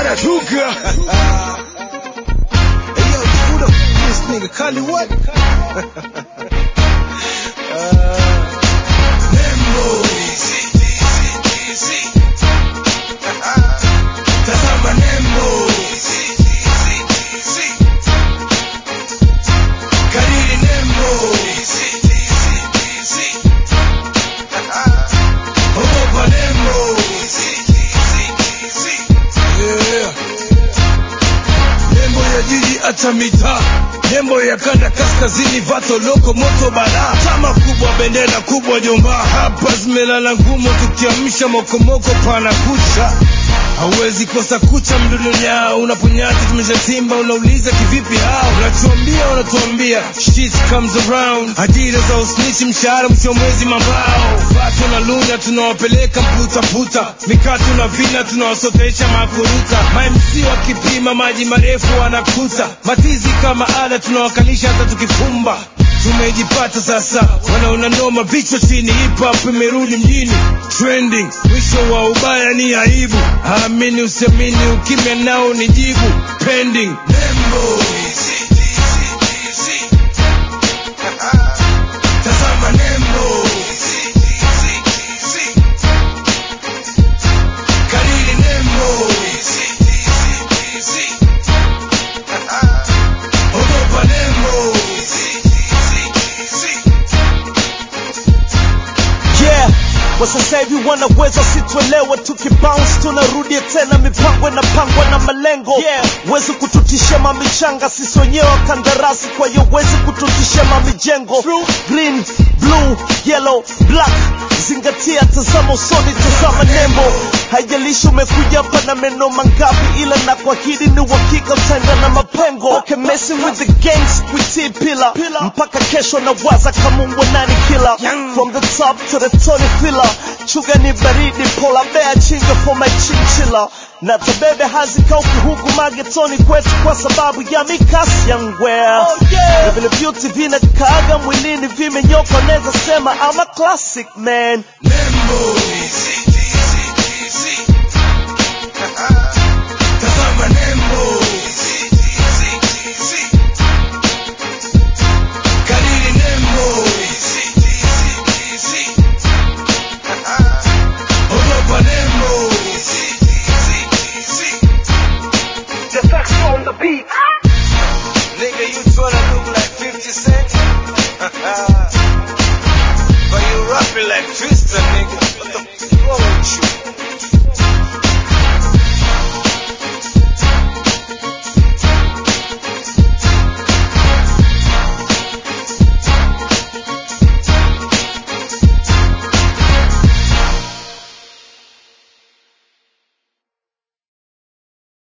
Tuga. hey yo, who the f- this nigga? Kali what? uh, Nembo. Tazama Nembo. Kariri Nembo. Ogopa Nembo. Yeah. Nembo ya jiji hata mitaa, nembo ya kanda kaskazini, vato loko moto balaa, chama kubwa, bendera kubwa, jomba hapa zimelala ngumu, tukiamsha mokomoko pana kucha hauwezi kosa kucha mdudunya unaponyati tumeshatimba unauliza kivipi hao unatuambia unatuambia shit comes around ajira za usnichi mshahara mwisho wa mwezi mambao pato na luna tunawapeleka mputaputa mikatu na vina tunawasotesha makuruta mamc wakipima maji marefu wanakuta matizi kama ada tunawakalisha hata tukifumba tumejipata sasa wanaona noma vichwa chini hip hop imerudi mjini trending mwisho wa ubaya ni aibu amini usiamini ukimya nao ni jibu pending nembo tazama nembo kariri nembo ogopa nembo yeah kwa sasa hivi wanaweza situelewa tukibounce tunarudia tena mipango inapangwa na malengo yeah. wezi kututisha mamichanga sisi wenyewe kandarasi kwa hiyo wezi kututisha mamijengo green blue yellow black zingatia tazama usoni tazama nembo haijalishi umekuja hapa na meno mangapi ila na kuahidi ni uhakika utaenda na mapengo okay, messing with the gangs kuitii pila mpaka kesho na waza kama nani kila from the top to the Tony Filler chuga ni baridi pola bea chinga for my chinchilla na tabebe hazikauki huku magetoni kwetu kwa sababu ya mikasi ya ngwea oh, yeah. na vile beauty vinakaaga mwilini vimenyoka naweza sema I'm a classic man Nembo